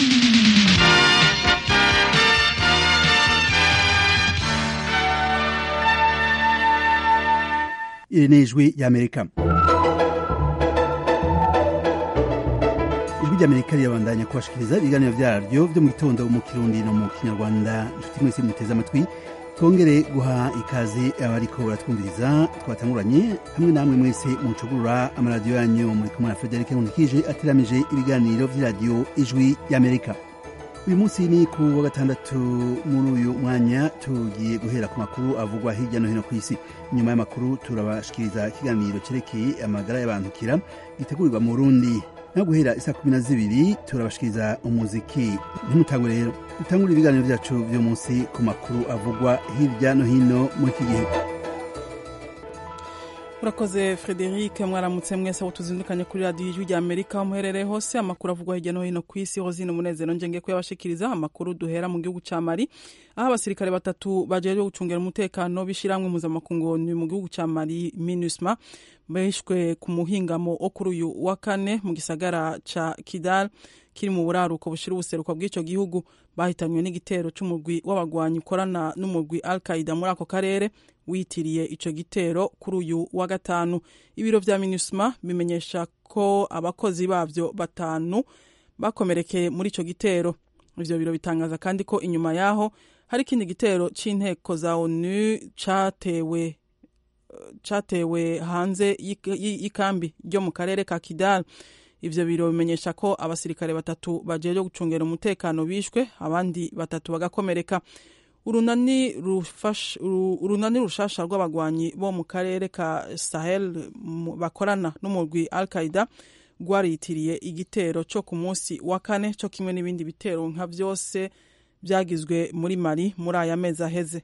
iri ni ijwi ry'amerika ijwi ry'amerika rirabandanya kubashikiriza ibiganiro vyaryo vyo mu gitondo mu kirundi no mu kinyarwanda inshuti mwese muteze amatwi twongere guha ikaze abariko baratwumviriza twatanguranye hamwe namwe mwese mucugurura amaradiyo yanyu muri kumwe na frederic nkundikije ateramije ibiganiro vy'iradiyo ijwi ry'amerika uyu munsi ni ku wa gatandatu muri uyu mwanya tugiye guhera ku makuru avugwa hirya no hino ku isi nyuma y'amakuru turabashikiriza ikiganiro cerekeye amagara y'abantukira gitegurirwa mu burundi no guhera isa kumi na zibiri turabashikiriza umuziki ntimutangwe rero dutangure ibiganiro vyacu vyo munsi ku makuru avugwa hirya no hino muri iki gihe urakoze frederic mwaramutse mwese abo tuzindukanye kuri radiyo ijwi rya amerika aho muherereye hose amakuru avugwa hirya no hino ku isi hozine umunezero njenge kuyabashikiriza amakuru duhera mu gihugu ca mali aho abasirikare batatu bajejwe gucungera umutekano b'ishirahamwe mpuzamakungu mu gihugu ca mali minusma bishwe ku muhingamo wo kuri uyu wa kane mu gisagara ca kidal kiri mu buraruko bushira ubuseruko bw'ico gihugu bahitanywe n'igitero c'umurwi w'abagwanyi ukorana n'umurwi al qaida muri ako karere witiriye ico gitero kuri uyu wa gatanu ibiro vya minusma bimenyesha ko abakozi bavyo batanu bakomerekeye muri ico gitero ivyo biro bitangaza kandi ko inyuma yaho hari ikindi gitero c'inteko za onu catewe catewe hanze y'ikambi ryo mu karere ka kidal ivyo biro bimenyesha ko abasirikare batatu bajejwe gucungera umutekano bishwe abandi batatu bagakomereka urunani urunani rushasha rw'abagwanyi bo mu karere ka sahel bakorana n'umurwi al qaida rwaritiriye igitero co ku munsi wa kane co kimwe n'ibindi bitero nka vyose vyagizwe muri mali muri aya mezi aheze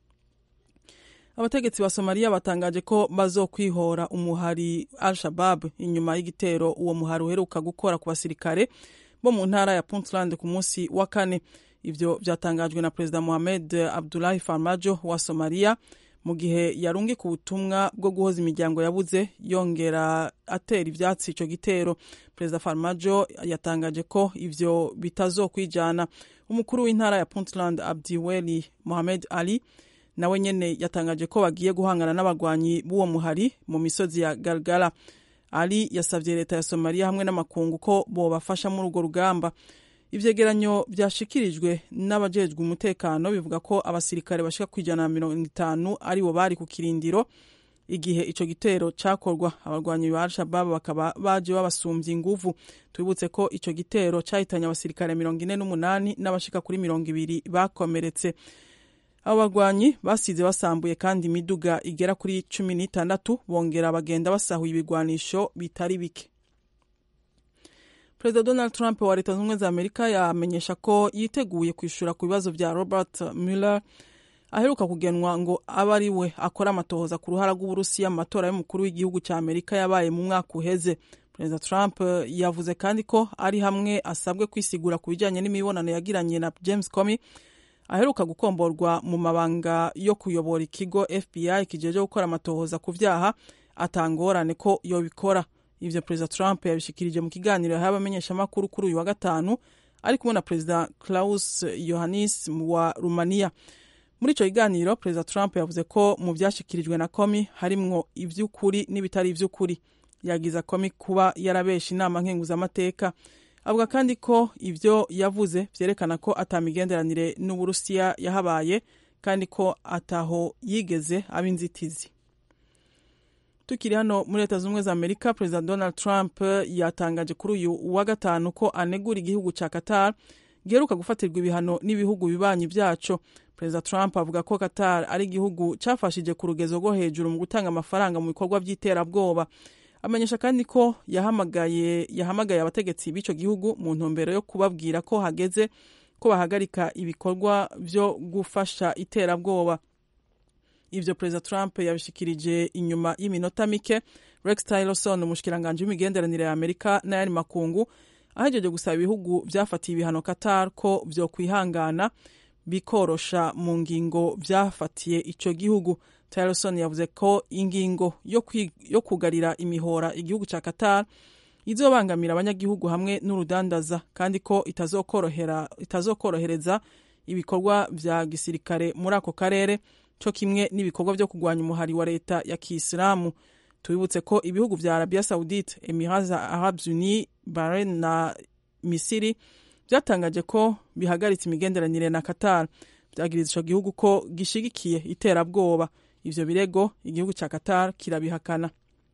abategetsi ba somaliya batangaje ko bazokwihora umuhari al shabab inyuma y'igitero uwo muhari uheruka gukora ku basirikare bo mu ntara ya puntland ku munsi wa kane ivyo vyatangajwe na perezida mohamed abdulahi farmajo wa somaliya mu gihe yarungika ubutumwa bwo guhoza imiryango yabuze yongera atera ivyatsi ico gitero perezida farmajo yatangaje ko ivyo bitazokwijana umukuru w'intara ya puntland abdiweli mohamed ali nawe nyene yatangaje ko bagiye guhangana n'abagwanyi b'uwo muhari mu misozi ya galgala ali yasavye leta ya somaliya hamwe n'amakungu ko bobafasha muri urwo rugamba ivyegeranyo vyashikirijwe n'abajejwe umutekano bivuga ko abasirikare bashika ku ijana na mirongo itanu aribo bari ku kirindiro igihe ico gitero cakorwa abarwanyi ba al-shabab bakaba baje babasumvye inguvu twibutse ko ico gitero cahitanye abasirikare mirongo ine n'umunani n'abashika kuri mirongo ibiri bakomeretse abo bagwanyi basize basambuye kandi imiduga igera kuri cumi n'itandatu bongera bagenda basahuye ibigwanisho bitari bike perezida donald trump wa leta zunze za amerika yamenyesha ko yiteguye kwishura ku bibazo vya robert mueller aheruka kugenwa ngo abe ari we akora amatohoza ku ruhara rw'uburusiya mu matora y'umukuru w'igihugu cya amerika yabaye mu mwaka uheze perezida trump yavuze kandi ko ari hamwe asabwe kwisigura ku bijyanye n'imibonano yagiranye na james comey aheruka gukomborwa mu mabanga yo kuyobora ikigo fbi kijeje gukora amatohoza ku vyaha atangorane ko yobikora ivyo perezida trump yabishikirije mu kiganiro yahaye abamenyeshamakuru kuri uyu wa gatanu ari kumwe na perezida klaus yohannis wa rumaniya muri ico kiganiro perezida trump yavuze ko mu vyashikirijwe na komi harimwo ivy'ukuri n'ibitari ivy'ukuri yagiza komi kuba yarabesha inama nkenguzamateka avuga kandi ko ivyo yavuze vyerekana ko atamigenderanire n'uburusiya yahabaye kandi ko ataho yigeze aba inzitizi tukiri hano muri leta z'ubumwe za amerika perezida donald trump yatangaje kuri uyu wa gatanu ko anegura igihugu ca qatar giheruka gufatirwa ibihano n'ibihugu bibanyi vyaco perezida trump avuga ko qatar ari igihugu cafashije ku rugezo rwo hejuru mu gutanga amafaranga mu bikorwa vy'iterabwoba amenyesha kandi ko yahamagaye yahamagaye abategetsi b'ico gihugu mu ntumbero yo kubabwira ko hageze ko bahagarika ibikorwa vyo gufasha iterabwoba ivyo perezida trump yabishikirije inyuma y'iminota mike rex tillerson umushikiranganji w'imigenderanire ya amerika n'ayandi makungu ahejeje gusaba ibihugu vyafatiye ibihano qatar ko vyokwihangana bikorosha mu ngingo vyafatiye ico gihugu tillerson yavuze ko ingingo yo, yo kugarira imihora igihugu ca qatar izobangamira abanyagihugu hamwe n'urudandaza kandi ko itazokorohera itazokorohereza ibikorwa vya gisirikare muri ako karere co kimwe n'ibikorwa vyo kurwanya umuhari wa leta ya kisilamu tubibutse ko ibihugu vya arabia saudite emirats arabes unis bahrain na misiri vyatangaje ko bihagaritse imigenderanire na qatar vyagiriza ico gihugu ko gishigikiye iterabwoba ivyo birego igihugu ca qatar kirabihakana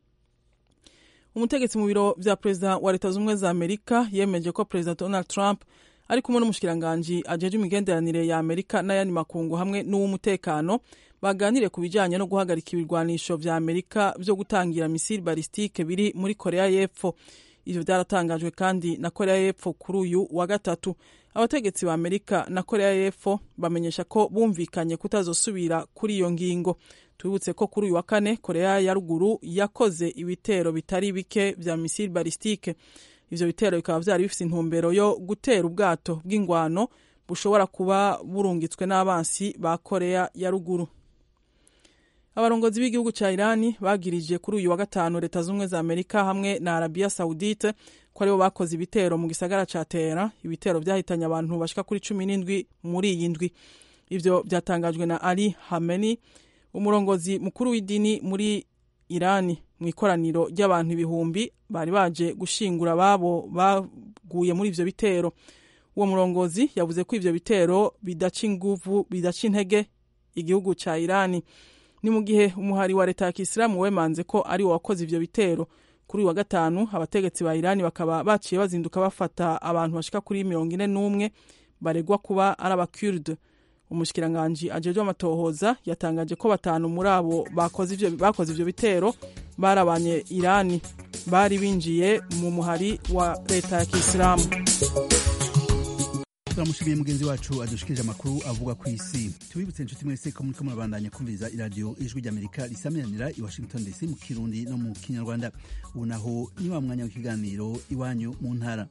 umutegetsi mu biro vya perezida wa leta z'ubumwe za amerika yemeje ko perezida donald trump ari kumwe n'umushikiranganji ajeje imigenderanire ya amerika n'ayandi makungu hamwe n'uw'umutekano baganire ku bijanye no guhagarika ibirwanisho vya amerika vyo gutangira misiri balistike biri muri korea y'epfo ivyo vyaratangajwe kandi na korea y'epfo kuri uyu wa gatatu abategetsi ba amerika na korea y'epfo bamenyesha ko bumvikanye kutazosubira kuri iyo ngingo tubibutse ko kuri uyu wa kane korea ya ruguru yakoze ibitero bitari bike vya misiri balistike ivyo bitero bikaba vyari bifise intumbero yo gutera ubwato bw'ingwano bushobora kuba burungitswe n'abansi ba korea ya ruguru abarongozi b'igihugu ca irani bagirije kuri uyu wa gatanu leta z'ubumwe za amerika hamwe na arabia saudite ko aribo bakoze ibitero mu gisagara ca tera ibitero vyahitanye abantu bashika kuri cumi n'indwi muri iyi ndwi ivyo vyatangajwe na ali hameni umurongozi mukuru w'idini muri irani mu ikoraniro ry'abantu ibihumbi bari baje gushingura ababo baguye muri ivyo bitero uwo murongozi yavuze ko ivyo bitero bidaca inguvu bidaca intege igihugu ca irani ni mu gihe umuhari wa leta ya kisilamu wemanze ko ari wo wakoze ivyo bitero kuri uyu wa gatanu abategetsi ba irani bakaba baciye bazinduka bafata abantu bashika kuri mirongo ine n'umwe baregwa kuba ari abakurde umushikiranganji ajejwe amatohoza yatangaje ko batanu muri abo bakoze ivyo, bakoze ivyo bitero barabanye irani bari binjiye mu muhari wa leta ya kisilamu turamushimiye mugenzi wacu adushikirije amakuru avuga ku isi tubibutse inshuti mwese ko muriko murabandanya kumviriza iradiyo ijwi ry'amerika risamiranira i washington dc mu kirundi no mu kinyarwanda ubu naho ni wa mwanya w'ikiganiro iwanyu mu ntara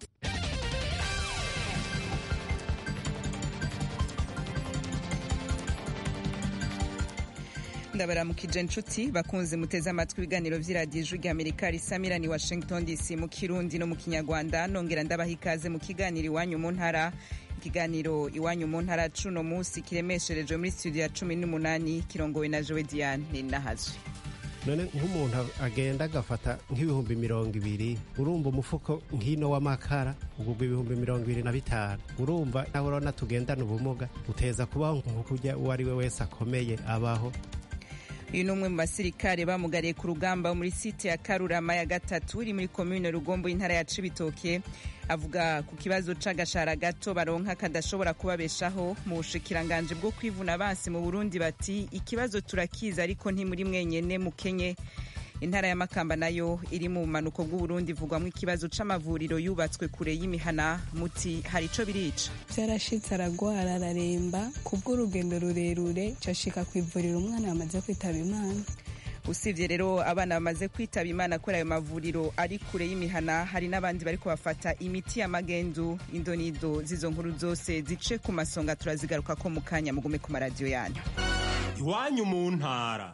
ndabaramukije inshuti bakunze muteze amatwi ibiganiro vy'iradiyo ijwi ry'amerika risamirani washington dc mu kirundi no mu kinyarwanda nongera ndabaha ikaze mu kiganiro iwanyu mu ntara ikiganiro iwanyu mu ntara cuno munsi kiremesherejwe muri studio ya cumi n'umunani kirongowe na jowe diane nahazwe none nk'umuntu agenda agafata nk'ibihumbi mirongo ibiri urumva umufuko nk'ino w'amakara ugurwa ibihumbi mirongo ibiri na bitanu urumva nawe urabona tugendana ubumuga uteza kubaho nk'ukurya uwo ari we wese akomeye abaho uyu ni umwe mu basirikare bamugariye ku rugamba muri site ya karurama ya gatatu iri muri komine rugombo y'intara ya cibitoke avuga ku kibazo c'agashara gato baronka kadashobora kubabeshaho mu bushikiranganje bwo kwivuna abansi mu burundi bati ikibazo turakiza ariko ntimuri mwenyene mukenye intara ya makamba nayo iri mu bumanuko bw'uburundi ivugwamo ikibazo c'amavuriro yubatswe kure y'imihana muti hari ico birica vyarashitse aragwara araremba kubw'urugendo rurerure cashika kwivurira umwana yamaze kwitaba imana usibye rero abana bamaze kwitaba imana kuri ayo mavuriro ari kure y'imihana hari n'abandi bariko bafata imiti y'amagendu indonido z'izo nkuru zose zice ku masonga turazigaruka ko mu kanya mugume ku maradiyo yanyu iwanyu mu ntara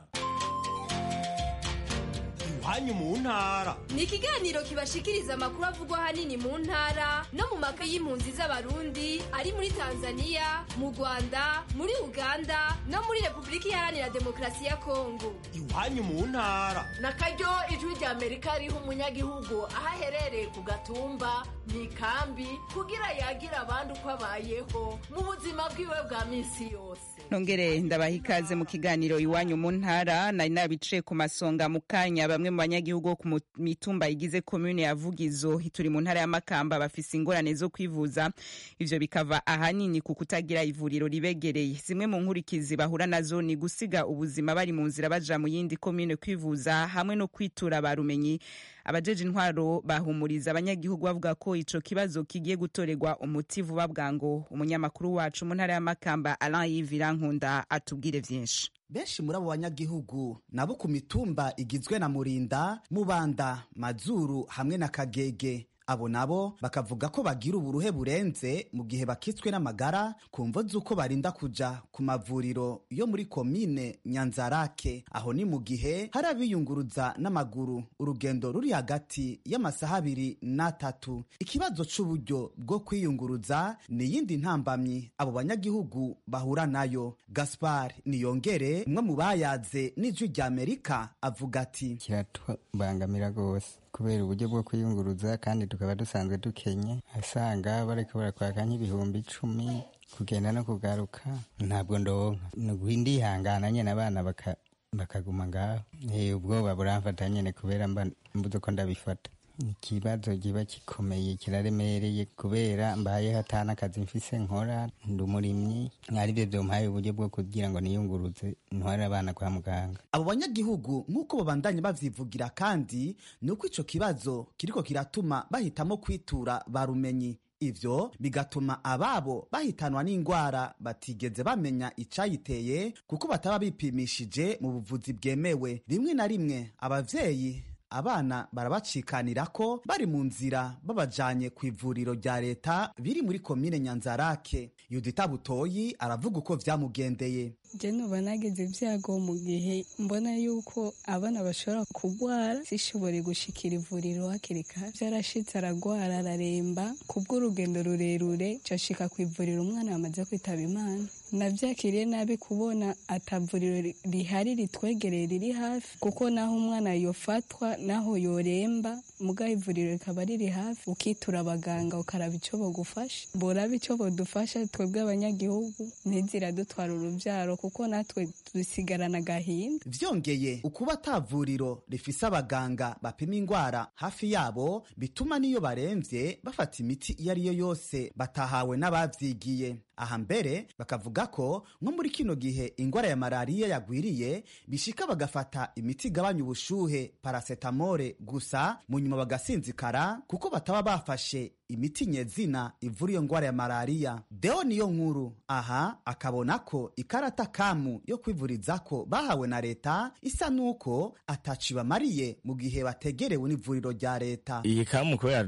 iwanyu mu ntara ni ikiganiro kibashikiriza amakuru avugwa ahanini mu ntara no mu maka y'impunzi z'abarundi ari muri tanzania mu rwanda muri uganda no muri repubulika iharanira demokarasi ya kongo iwanyu mu ntara na karyo ijwi rya amerika riha umunyagihugu aho aherereye ku gatumba mu ikambi kugira yagira abandi uko abayeho mu buzima bwiwe bwa minsi yose nongere ndabaha ikaze mu kiganiro iwanyu mu ntara nari nabiciye ku masonga mu kanya bamwe mu banyagihugu bo ku mitumba igize komune ya vugizo turi mu ntara ya makamba bafise ingorane zo kwivuza ivyo bikava ahanini ku kutagira ivuriro ribegereye zimwe mu nkurikizi bahura nazo ni gusiga ubuzima bari mu nzira baja mu yindi komune kwivuza hamwe no kwitura barumenyi abajeje intwaro bahumuriza abanyagihugu bavuga ko ico kibazo kigiye gutorerwa umuti vuba bwango umunyamakuru wacu mu ntara ya makamba alain yivira nkunda atubwire vyinshi benshi muri abo banyagihugu nabo ku mitumba igizwe na murinda mubanda mazuru hamwe na kagege abo nabo bakavuga ko bagira uburuhe burenze mu gihe bakitswe n'amagara ku mvo z'uko barinda kuja ku mavuriro yo muri komine nyanzarake aho ni mu gihe hari abiyunguruza n'amaguru urugendo ruri hagati y'amasaha abiri n'atatu ikibazo c'uburyo bwo kwiyunguruza ni iyindi ntambamyi abo banyagihugu bahura nayo gaspar niyongere umwe mu bayaze n'ijwi rya amerika avuga ati kiratubangamira rwose kubera uburyo bwo kwiyunguruza kandi tukaba dusanzwe dukenye asanga bariko barakwaka nk'ibihumbi icumi kugenda no kugaruka ntabwo ndonka ni ndihangana nyene abana baka bakaguma ngaho ubwoba buramfata nyene kubera mba mbuze ko ndabifata ikibazo kiba gikomeye kiraremereye kubera mbayeho atana akazi mfise nkora ndi umurimyi aribyo byompaye uburyo bwo kugira ngo niyunguruze ntware abana kwa muganga abo banyagihugu nk'uko babandanya bavyivugira kandi ni uko ico kibazo kiriko kiratuma bahitamo kwitura barumenyi ivyo bigatuma ababo bahitanwa n'ingwara batigeze bamenya icayiteye kuko bataba bipimishije mu buvuzi bwemewe rimwe na rimwe abavyeyi abana barabacikanira ko bari mu nzira babajanye ku ivuriro rya leta biri muri komine nyanzarake yudita butoyi aravuga uko vyamugendeye je nuba nagize ibyago mu gihe mbona yuko abana bashobora kurwara zishobore gushikira ivuriro hakiri kare vyarashitse aragwara araremba kubw'urugendo rurerure cashika ku ivuriro umwana yamaze kwitaba imana navyakiriye nabi kubona atavuriro rihari ritwegereye riri hafi kuko naho umwana yofatwa naho yoremba mugaho ivuriro rikaba riri hafi ukitura abaganga ukaraba ico bogufasha boraba ico bodufasha twebwe abanyagihugu ntiziradutwara uruvyaro kuko natwe dusigarana agahinda vyongeye ukuba atavuriro rifise abaganga bapima ingwara hafi yabo bituma n'iyo baremvye bafata imiti iyo ariyo yose batahawe n'abavyigiye aha mbere bakavuga ko nko muri kino gihe ingwara ya malariya yagwiriye bishika bagafata imiti igabanya ubushuhe parasetamole gusa mu nyuma bagasinzikara kuko bataba bafashe imiti nyezina ivura iyo ngwara ya malariya deo niyo nkuru aha akabona ko ikarata kamu yo kwivurizako bahawe na leta isa nuko ataci bamariye mu gihe bategerewe n'ivuriro rya leta iyi kamu kubera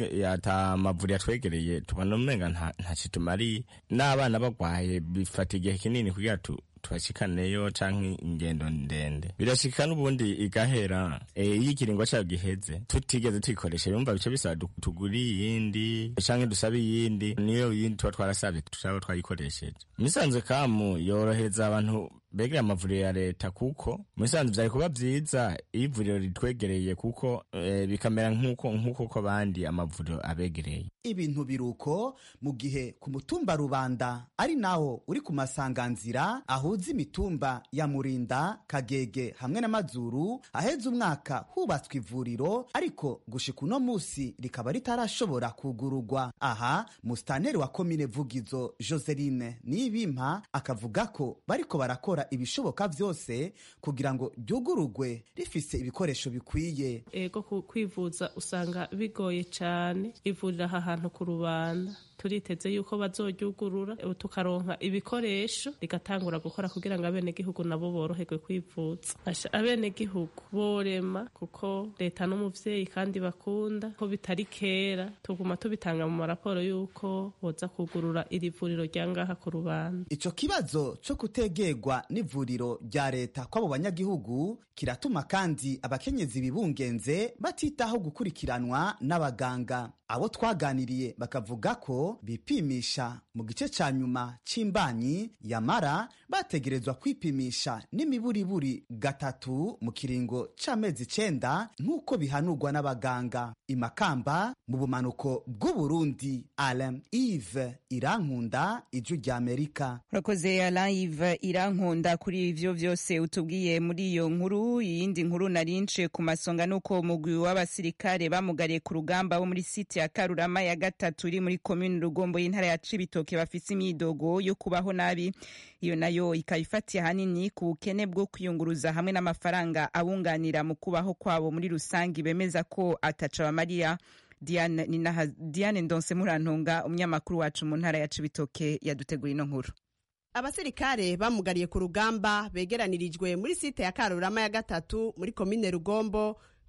ata mavuriro yatwegereye tubona umenga ntaci tumariye n'abana bagwaye bifata igihe kinini kugira tu tubashikaneyo canke ingendo ndende birashika n'ubundi igahera iyo ikiringo cayo giheze tutigeze tuyikoresha yumva bice bisaba tugura iyindi canke dusabe iyindi niyo yindi tuba twarasavye tutaba twayikoresheje misanzwe kamu yorohereza abantu begera amavuriro ya leta kuko musanzwe vyari kuba vyiza iyo ivuriro ritwegereye kuko e, bikamera nk'uko nk'uko ko bandi amavuriro abegereye ibintu biruko mu gihe ku mutumba rubanda ari nawo uri ku masanganzira ahuza imitumba ya murinda kagege hamwe n'amazuru aheza umwaka hubatswe ivuriro ariko gushika uno musi rikaba ritarashobora kugurugwa aha musitaneri wa komine vugizo joseline nibimpa akavuga ko bariko barakora ibishoboka vyose kugira ngo ryugurugwe rifise ibikoresho bikwiye ego kwivuza usanga bigoye cane ivurira aha hantu ku rubanda turiteze yuko bazoryugurura tukaronka ibikoresho rigatangura gukora kugira ngo abenegihugu nabo boroherwe kwivuza abenegihugu borema kuko leta n'umuvyeyi kandi bakunda ko bitari kera tuguma tubitanga mu maraporo yuko boza kugurura iri vuriro rya ngaha ku rubanda ico kibazo co kutegerwa n'ivuriro rya leta kw'abo banyagihugu kiratuma kandi abakenyezi bibungenze batitaho gukurikiranwa n'abaganga abo twaganiriye bakavuga ko bipimisha mu gice ca nyuma c'imbanyi yamara bategerezwa kwipimisha n'imiburiburi gatatu mu kiringo c'amezi icenda nk'uko bihanurwa n'abaganga imakamba mu bumanuko bw'uburundi alain ive irankunda ijwi rya amerika urakoze alain ive irankunda kuri ivyo vyose utubwiye muri iyo nkuru iyindi nkuru narince ku masonga nuko umugwi w'abasirikare bamugariye ku rugamba bo muri site ya karurama ya gatatu iri muri komini rugombo y'intara ya cibitoke bafise imyidogo yo kubaho nabi iyo nayo ikaba ifatiye ahanini ku bukene bwo kwiyunguruza hamwe n'amafaranga abunganira mu kubaho kwabo muri rusange bemeza ko ataca bamariya diane, diane ndonse murantunga umunyamakuru wacu mu ntara ya cibitoke yadutegura ino nkuru abasirikare bamugariye ku rugamba begeranirijwe muri site ya karurama ya gatatu muri komine rugombo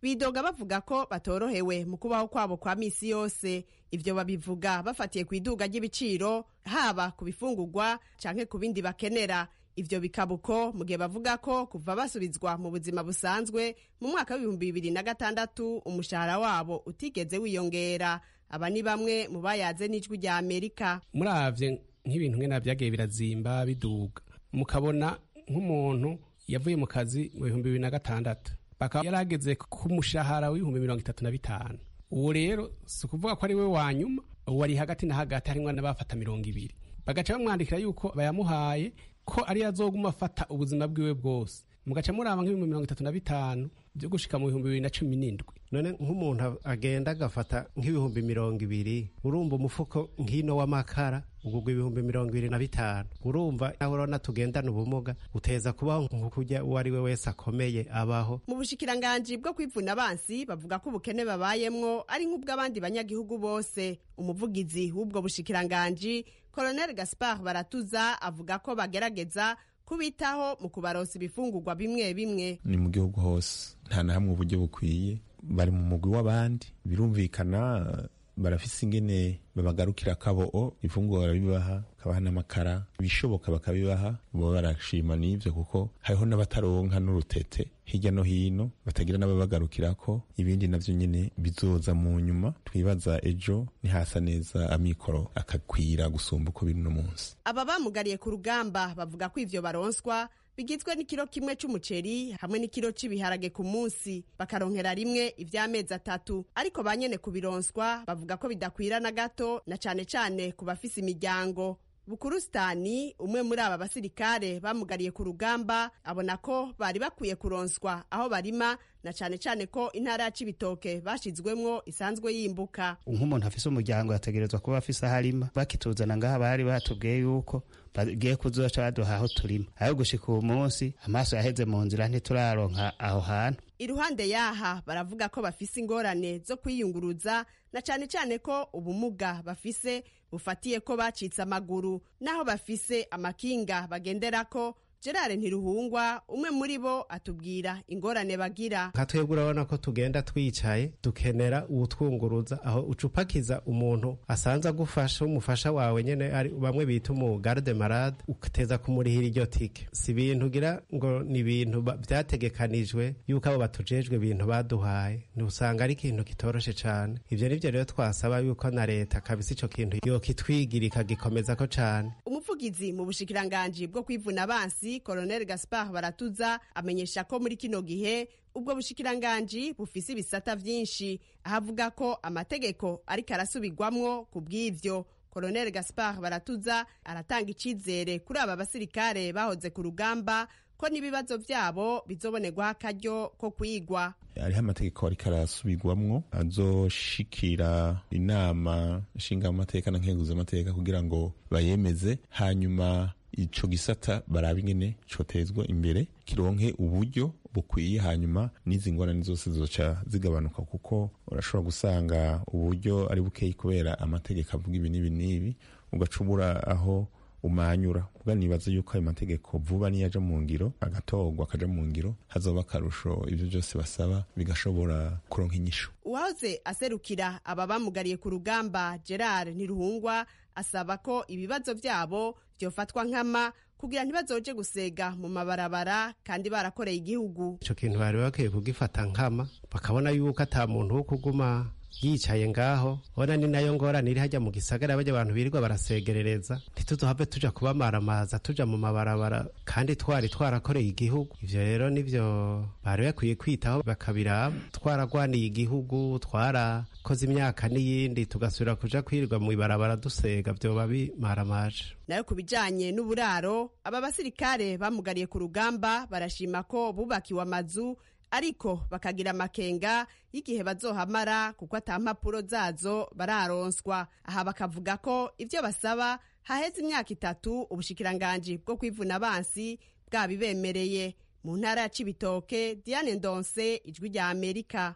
bidoga bavuga ko batorohewe mu kubaho kwabo kwa misi yose ivyo babivuga bafatiye ku iduga ry'ibiciro haba ku bifungurwa canke ku bindi bakenera ivyo bikaba uko mu gihe bavuga ko kuva basubizwa mu buzima busanzwe mu mwaka w'ibihumbi bibiri na gatandatu umushahara wabo utigeze wiyongera aba ni bamwe mu bayaze n'ijwi rya amerika muravye nk'ibintu nkena vyagiye birazimba biduga mukabona nk'umuntu yavuye mu kazi mu bihumbi bibiri na gatandatu bakaba yarageze ku mushahara w'ibihumbi mirongo itatu na bitanu uwo rero si ukuvuga ko ari we wa nyuma uwo ari hagati na hagati harimwo n'abafata mirongo ibiri bagaca bamwandikira yuko bayamuhaye ko ari azoguma afata ubuzima bwiwe bwose mugaca muraba nk'ibihumbi mirongo itatu na bitanu byo gushika mu bihumbi bibiri na cumi n'indwi none nk'umuntu agenda agafata nk'ibihumbi mirongo ibiri urumva umufuko nk'ino w'amakara ugugwa ibihumbi mirongo ibiri na bitanu urumva nawe urabona tugendana ubumuga uteza kubaho nk'ukurya uwo ari we wese akomeye abaho mu bushikiranganji bwo kwivuna abansi bavuga ko ubukene babayemwo ari nk'ubw'abandi banyagihugu bose umuvugizi w'ubwo bushikiranganji colonel gaspard baratuza avuga ko bagerageza kubitaho mu kubaronsa ibifungurwa bimwe bimwe ni mu gihugu hose nta na hamwe uburyo bukwiye bari mu mugwi w'abandi birumvikana barafise ingene babagarukira kabo ifunguro barabibaha kabaha n'amakara ibishoboka bakabibaha bo barashima n'ivyo kuko hariho n'abataronka n'urutete hirya no hino batagira n'ababagarukirako ibindi navyo nyene bizoza mu nyuma twibaza ejo nihasa neza amikoro akakwira gusumba uko biri no munsi aba bamugariye ku rugamba bavuga ko ivyo baronswa bigizwe n'ikiro kimwe c'umuceri hamwe n'ikiro c'ibiharage ku munsi bakaronkera rimwe ivy'amezi atatu ariko ba nyene kubironswa bavuga ko bidakwira na gato na cane cane ku bafise imiryango bukurusitani umwe muri aba basirikare bamugariye ku rugamba abona ko bari bakwiye kuronswa aho barima na cane cane ko intara ya cibitoke bashizwemwo isanzwe yimbuka nk'umuntu afise umuryango yategerezwa kuba afise aho arima bakituzana ngaha bari batubwiye yuko bagiye kuzoca baduha aho turima aho gushika uwo munsi amaso yaheze mu nzira ntituraronka aho hantu iruhande yaha baravuga ko bafise ingorane zo kwiyunguruza na cane cane ko ubumuga bafise bufatiye ko bacitse amaguru naho bafise amakinga bagenderako gerard ntiruhungwa umwe muri bo atubwira ingorane bagira nka twebwe urabona ko tugenda twicaye dukenera uwutwunguruza aho ucupakiza umuntu asanze agufasha umufasha wawe nyene ari bamwe bita umugarde marade ugateza kumurihira iryo tike si ibintu ugira ngo ni ibintu vyategekanijwe yuko abo batujejwe ibintu baduhaye ntusanga ari ikintu kitoroshe cane ivyo nivyo rero twasaba yuko na leta kabisa ico kintu yokitwigira ikagikomezako cane umuvugizi mu bushikiranganji bwo kwivuna abansi colonel gaspard baratuza amenyesha ko muri kino gihe ubwo bushikiranganji bufise ibisata vyinshi aho avuga ko amategeko ariko arasubirwamwo ku bw'ivyo colonel gaspard baratuza aratanga icizere kuri aba basirikare bahoze ku rugamba ko n'ibibazo vyabo bizobonerwaho akaryo ko kwigwa hariho amategeko ariko arasubirwamwo azoshikira inama nshingamateka na nkenguzamateka kugira ngo bayemeze hanyuma ico gisata baraba ingene cotezwa imbere kironke uburyo bukwiye hanyuma n'izi ngorane zose zizoca zigabanuka kuko urashobora gusanga uburyo ari bukeyi kubera amategeko avuga ibi n'ibi n'ibi ugacubura aho umanyura kuba nibaza yuko ayo mategeko vuba niyaja mu ngiro agatorwa akaja mu ngiro hazoba akarusho ivyo vyose basaba bigashobora kuronka inyishu uwahoze aserukira aba bamugariye ku rugamba gerard ntiruhungwa asaba ko ibibazo vyabo vyofatwa nkama kugira ntibazoje gusega mu mabarabara kandi barakoreye igihugu ico kintu bari bakwiye kugifata nkama bakabona yuko ata muntu wo kuguma yicaye ngaho ona ni nayo ngorane iri hajya mu gisagara bajya abantu birirwa barasegerereza ntituzohave tuja kubamaramaza tuja mu mabarabara kandi twari twarakoreye igihugu ivyo rero nivyo bari bakwiye kwitaho bakabiraba twaragwaniye igihugu twarakoze imyaka n'iyindi tugasubira kuja kwirirwa mu ibarabara dusega vyoba bimaramaje nayo ku bijanye n'uburaro aba basirikare bamugariye ku rugamba barashima ko bubakiwe amazu ariko bakagira amakenga y'igihe bazohamara kuko ata mpapuro zazo bararonswa aha bakavuga ko ivyo basaba haheze imyaka itatu ubushikiranganji bwo kwivuna abansi bwabibemereye mu ntara ya cibitoke diane ndonse ijwi rya amerika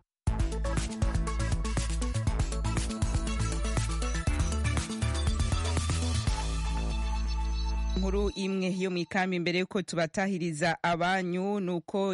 inkuru imwe yo mu ikambi mbere yuko tubatahiriza abanyu nuko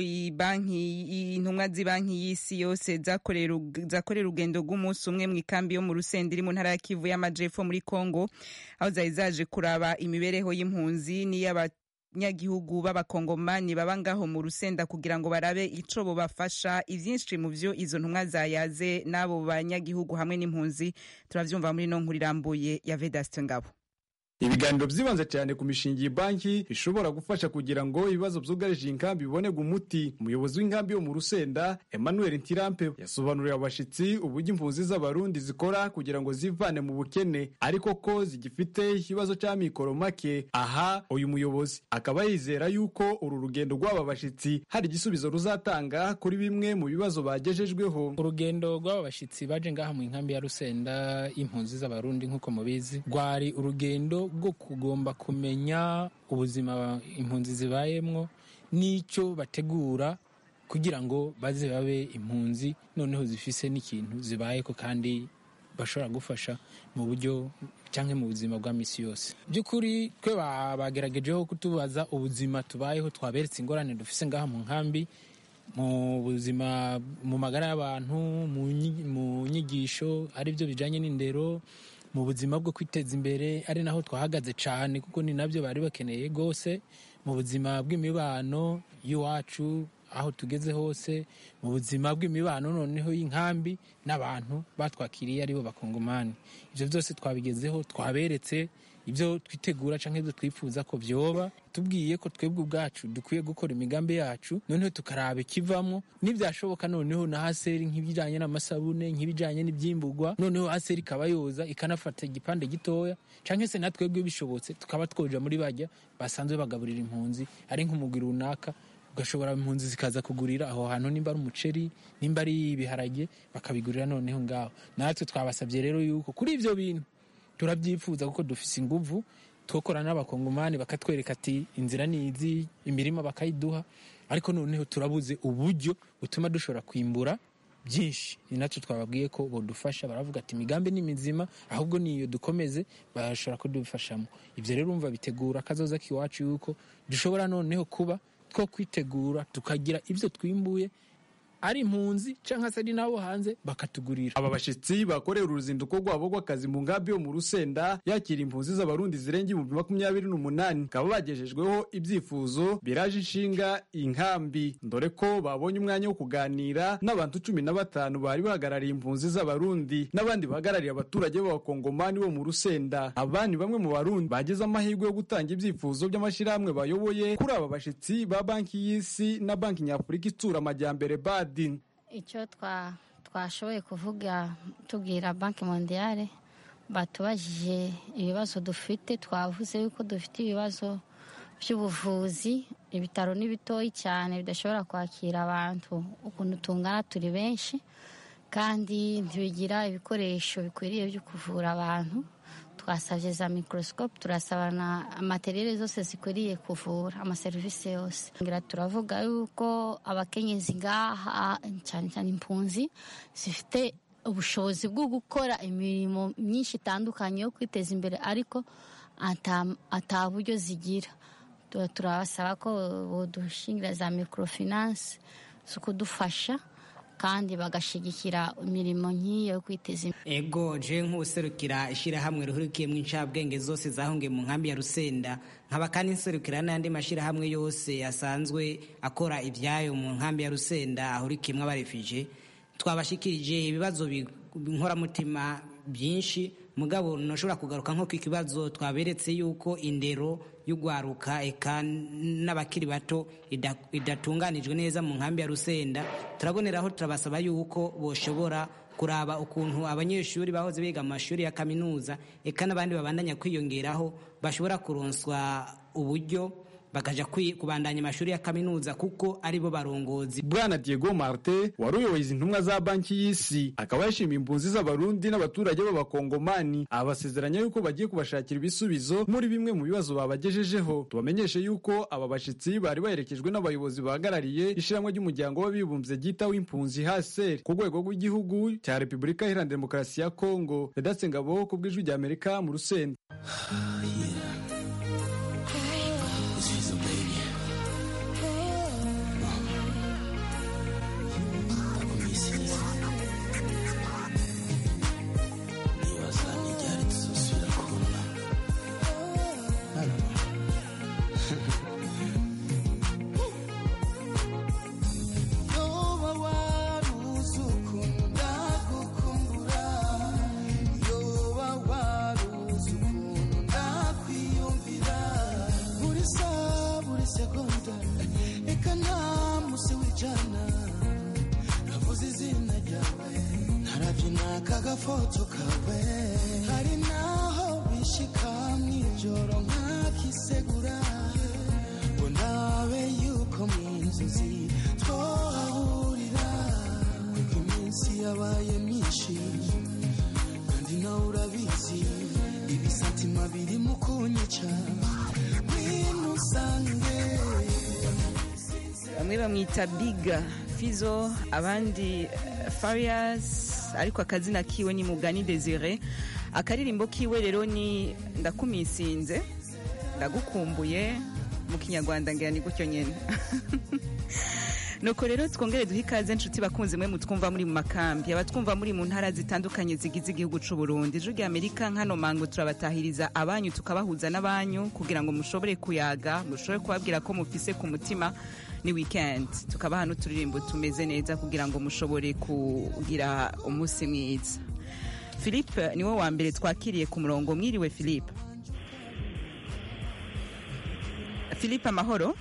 banki intumwa z'ibanki y'isi yose zakorera urugendo rw'umunsi umwe mu ikambi yo mu rusenda iri mu ntara ya kivu y'amajepfo muri congo aho zari zaje kuraba imibereho y'impunzi n'iy'abanyagihugu b'abakongomani baba ngaho mu rusenda kugira ngo barabe ico bobafasha ivyinshi mu vyo izo ntumwa zayaze n'abo banyagihugu hamwe n'impunzi turavyumva muri no nkuru irambuye ya vedaste ngabo ibiganiro byibanze cyane ku mishinga iyi banki ishobora gufasha kugira ngo ibibazo byugarije iyi nkambi bibonerwe umuti umuyobozi w'inkambi yo mu rusenda emmanuel ntirampe yasobanuriye abashitsi uburyo impunzi z'abarundi zikora kugira ngo zivane mu bukene ariko ko zigifite ikibazo cy'amikoro make aha uyu muyobozi akaba yizera yuko uru rugendo rw'aba bashitsi hari igisubizo ruzatanga kuri bimwe mu bibazo bagejejweho urugendo rw'aba bashitsi baje ngaha mu nkambi ya rusenda y'impunzi z'abarundi nk'uko mubizi rwari urugendo bwo kugomba kumenya ubuzima impunzi zibayemwo n'icyo bategura kugira ngo baze babe impunzi noneho zifise n'ikintu zibayeko kandi bashobora gufasha mu buryo cyangwa mu buzima bwa misi yose by'ukuri twe bageragejeho kutubaza ubuzima tubayeho twaberetse ingorane dufise ngaha mu nkambi mu buzima mu magara y'abantu mu nyigisho ari byo bijyanye n'indero mu buzima bwo kwiteza imbere ari naho twahagaze cyane kuko ni nabyo bari bakeneye rwose mu buzima bw'imibano y'iwacu aho tugeze hose mu buzima bw'imibano noneho y'inkambi n'abantu batwakiriye aribo bakongomani ibyo byose twabigezeho twaberetse ibyo twitegura cyangwa ibyo twifuza ko byoba tubwiye ko twebwe ubwacu dukwiye gukora imigambi yacu noneho tukaraba ikivamo n'ibyashoboka noneho na haseri nk'ibijyanye n'amasabune nk'ibijyanye n'ibyimburwa noneho haseri ikaba yoza ikanafata igipande gitoya cyangwa se na twebwe bishobotse tukaba twoja muri bajya basanzwe bagaburira impunzi ari nk'umugwi runaka ugashobora impunzi zikaza kugurira aho hantu nimba ari umuceri nimba ari ibiharage bakabigurira noneho ngaho natwe twabasabye rero yuko kuri ibyo bintu turabyifuza kuko dufise inguvu twokora n'abakongomani bakatwereka ati inzira ni izi imirima bakayiduha ariko noneho turabuze uburyo butuma dushobora kwimbura byinshi ni nacyo twababwiye ko bodufasha baravuga ati imigambi ni mizima ahubwo niyo dukomeze bashobora kudufashamo ibyo rero umva bitegura akazoza k'iwacu yuko dushobora noneho kuba two kwitegura tukagira ibyo twimbuye ari impunzi cyangwa se ari n'abo hanze bakatugurira aba bashyitsi bakorera uruzinduko rwabo rw'akazi mu nkambi yo mu rusenda yakira impunzi z'abarundi zirenga ibihumbi makumyabiri n'umunani bakaba bagejejweho ibyifuzo biraje inshinga inkambi dore ko babonye umwanya wo kuganira n'abantu cumi na batanu bari bahagarariye impunzi z'abarundi n'abandi bahagarariye abaturage b'abakongomani bo mu rusenda abandi bamwe mu barundi bagize amahirwe yo gutanga ibyifuzo by'amashyirahamwe bayoboye kuri aba bashyitsi ba banki y'isi na banki nyafurika itsura amajyambere bad icyo twashoboye kuvuga tubwira banki mondiyale batubajije ibibazo dufite twavuze yuko dufite ibibazo by'ubuvuzi ibitaro ni bitoyi cyane bidashobora kwakira abantu ukuntu tungana turi benshi kandi ntibigira ibikoresho bikwiriye byo kuvura abantu twasabye za mikorosikope turasaba na materiyeri zose zikwiriye kuvura amaserivisi yose ngira turavuga yuko abakenyezi ngaha cyane cyane impunzi zifite ubushobozi bwo gukora imirimo myinshi itandukanye yo kwiteza imbere ariko ata buryo zigira turabasaba ko budushingira za mikorofinanse zo kudufasha kandi bagashyigikira imirimo nk'iyo yo kwiteza imbere ego je nk'userukira ishyirahamwe rihurikiyemo incabwenge zose zahungiye mu nkambi ya rusenda nkaba kandi nserukira n'andi mashyirahamwe yose asanzwe akora ibyayo mu nkambi ya rusenda ahurikiyemo abarefije twabashikirije ibibazo nkoramutima byinshi mugabo ntushobora kugaruka nko ku kibazo twaberetse yuko indero y'ugwaruka eka n'abakiri bato idatunganijwe neza mu nkambi ya rusenda turaboneraho turabasaba yuko boshobora kuraba ukuntu abanyeshuri bahoze biga mu mashuri ya kaminuza eka n'abandi babandanya kwiyongeraho bashobora kuronswa uburyo bakaja kubandanya amashuri ya kaminuza kuko aribo barongozi bwana diego marte wari uyoboye izi ntumwa za banki y'isi akaba yashimiye impunzi z'abarundi n'abaturage b'abakongomani abasezeranya yuko bagiye kubashakira ibisubizo muri bimwe mu bibazo babagejejeho tubamenyeshe yuko aba bashyitsi bari baherekejwe n'abayobozi bahagarariye ishyirahamwe ry'umuryango w'abibumbye ryitaho impunzi haser ku rwego rw'igihugu cya repubulika iharanira demokarasi ya kongo redatse ngabo ku bw'ijwi ry'amerika mu rusenda agafoto kawe hari naho bishika mw'ijoro nkakisegura ngo ndabe yuko mu nzozi twahahurira kuko iminsi yabaye myinshi kandi nawe urabizi ibisatima biri mu kunyica ngwino usange bamwe bamwita biga fizo abandi farias ariko akazina kiwe ni mugani desire akaririmbo kiwe rero ni ndakumisinze ndagukumbuye mu kinyarwanda ngira ni gutyo nyine nuko rero twongere duhe ikaze nshuti bakunze mwe mutwumva muri mu makambi abatwumva muri mu ntara zitandukanye zigize igihugu c'u Burundi ijwi rya Amerika nkano mango turabatahiriza abanyu tukabahuza n'abanyu kugira ngo mushobore kuyaga mushobore kubabwira ko mufise ku mutima ni weekend tukabaha n'uturirimbo tumeze neza kugira ngo mushobore kugira umunsi mwiza philippe niwe wa mbere twakiriye ku murongo mwiriwe philippe philippe amahoro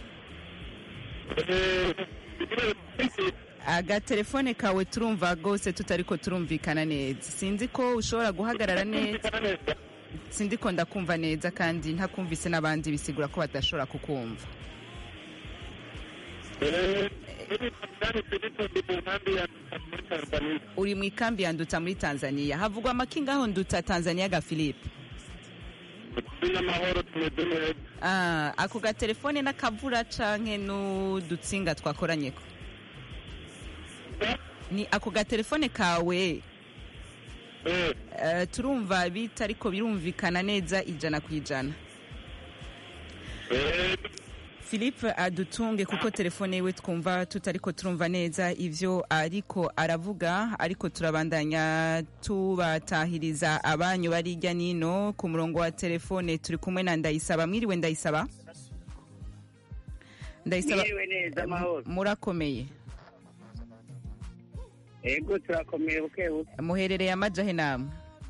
agatelefone kawe turumva rwose tutariko turumvikana neza sinzi ko ushobora guhagarara neza sinzi ko ndakumva neza kandi ntakumvise n'abandi bisigura ko badashobora kukumva uri mu ikambi ya nduta muri tanzania havugwa amakinga aho nduta tanzania ga philippe Ah, ako gatelefone n'akavura canke n'udutsinga twakoranyeko ni ako gatelefone kawe Eh, turumva bita ariko birumvikana neza ijana ku ijana philippe adutunge kuko telefone yiwe twumva tutariko turumva neza ivyo ariko aravuga ariko turabandanya tubatahiriza abanyu bari hirya nino ku murongo wa telefone turi kumwe na ndayisaba mwiriwe ndayisaba ndayisaba Mwiriwe neza, amahoro. murakomeye ego turakomeye buke buke muherereye amajahe namwe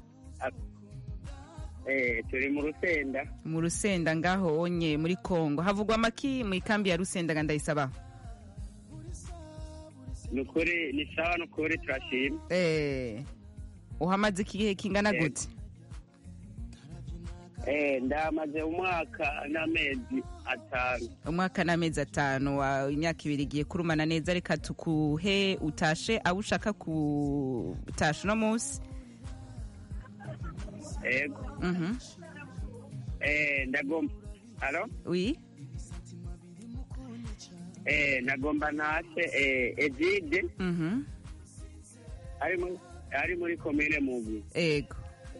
eh turi mu rusenda mu rusenda ngaho onye muri kongo havugwa amaki mu ikambi ya rusenda nga ndayisaba nukuri ni sawa nukuri turashima eh uhamaze igihe kingana Yego. gute eh ndamaze umwaka n'amezi atanu umwaka n'amezi atanu wa imyaka ibiri igiye kurumana neza reka tukuhe utashe abo ushaka kutasha uno munsi ego Mhm. eh ndagomba alo oui eh ndagomba ntashe eh Egide Mhm. ari muri ari muri komine Mugi ego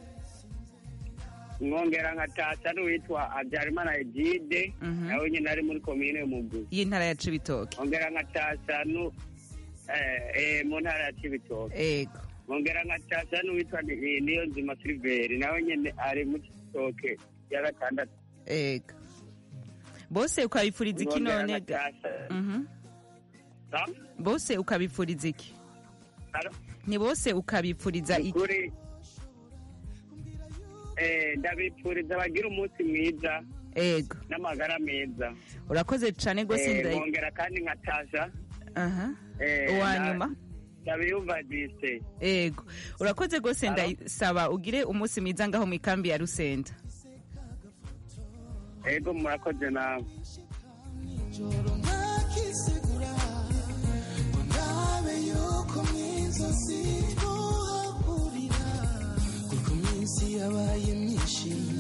nkongera nkatasa n'uwitwa Habyarimana Egide Mhm. nawe nyine ari muri komine Mugi y'intara ya cibitoke nkongera nkatasa nu eh eh mu ntara ya Cibitoke ego nkongera nkatasa n'uwitwa Ni- niyo nzima Silveri nawe nyine ari mu Cibitoke ya gatandatu ego bose ukabifuriza iki Nkongera none ga nkatasa Mhm. Sa? bose ukabifuriza iki Alo? ni bose ukabifuriza iki Ukuri eh ndabipfuriza bagira umunsi mwiza ego n'amagara meza urakoze cane rwose Eh, ndayi nkongera kandi nkatasa aha eh, uwa na- nyuma ndabiyumva dise ego urakoze rwose Alo? ndayisaba ugire umunsi mwiza ngaho mu ikambi ya rusenda ego murakoze nawe ijoro nkakisegura ngo ndabe yuko mu inzozi twahahurira kuko iminsi yabaye myinshi